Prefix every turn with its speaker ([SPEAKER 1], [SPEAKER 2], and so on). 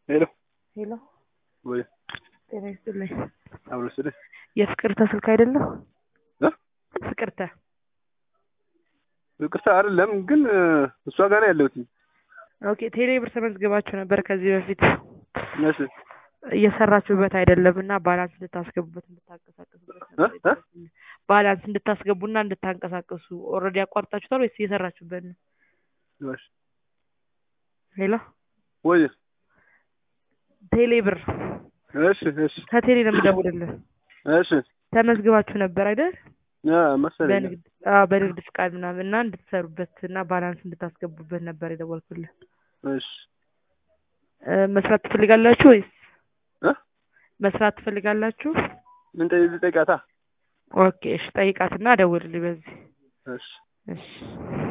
[SPEAKER 1] ሄሎ
[SPEAKER 2] ሄሎ
[SPEAKER 1] ወይ
[SPEAKER 2] ጤና ይስጥልኝ።
[SPEAKER 1] አብሮ ስልህ
[SPEAKER 2] የፍቅርተ ስልክ አይደለም?
[SPEAKER 1] እ
[SPEAKER 2] ፍቅርተ
[SPEAKER 1] ይቅርታ አይደለም ግን እሷ ጋር ነው ያለሁት።
[SPEAKER 2] ኦኬ ቴሌ ብር ተመዝግባችሁ ነበር ከዚህ በፊት
[SPEAKER 1] እሺ
[SPEAKER 2] እየሰራችሁበት አይደለም እና ባላንስ እንድታስገቡበት እንድታንቀሳቀሱበት ነበር
[SPEAKER 1] እ? እ?
[SPEAKER 2] የደወልኩልህ። ባላንስ እንድታስገቡና እንድታንቀሳቀሱ ኦልሬዲ አቋርጣችሁታል ወይስ እየሰራችሁበት ነው?
[SPEAKER 1] እሺ
[SPEAKER 2] ሄሎ
[SPEAKER 1] ወይ
[SPEAKER 2] ቴሌ ብር
[SPEAKER 1] እሺ እሺ
[SPEAKER 2] ከቴሌ ነው የምደውልልህ።
[SPEAKER 1] እሺ
[SPEAKER 2] ተመዝግባችሁ ነበር አይደል?
[SPEAKER 1] አ መሰለኝ
[SPEAKER 2] በንግድ አዎ በንግድ ፍቃድ ምናምን እና እንድትሰሩበት እና ባላንስ እንድታስገቡበት ነበር የደወልኩልህ።
[SPEAKER 1] እሺ
[SPEAKER 2] እ መስራት ትፈልጋላችሁ ወይስ
[SPEAKER 1] እ
[SPEAKER 2] መስራት ትፈልጋላችሁ?
[SPEAKER 1] ምን ጠይቃታ?
[SPEAKER 2] ኦኬ እሺ ጠይቃትና ደውልልኝ በዚህ
[SPEAKER 1] እሺ
[SPEAKER 2] እሺ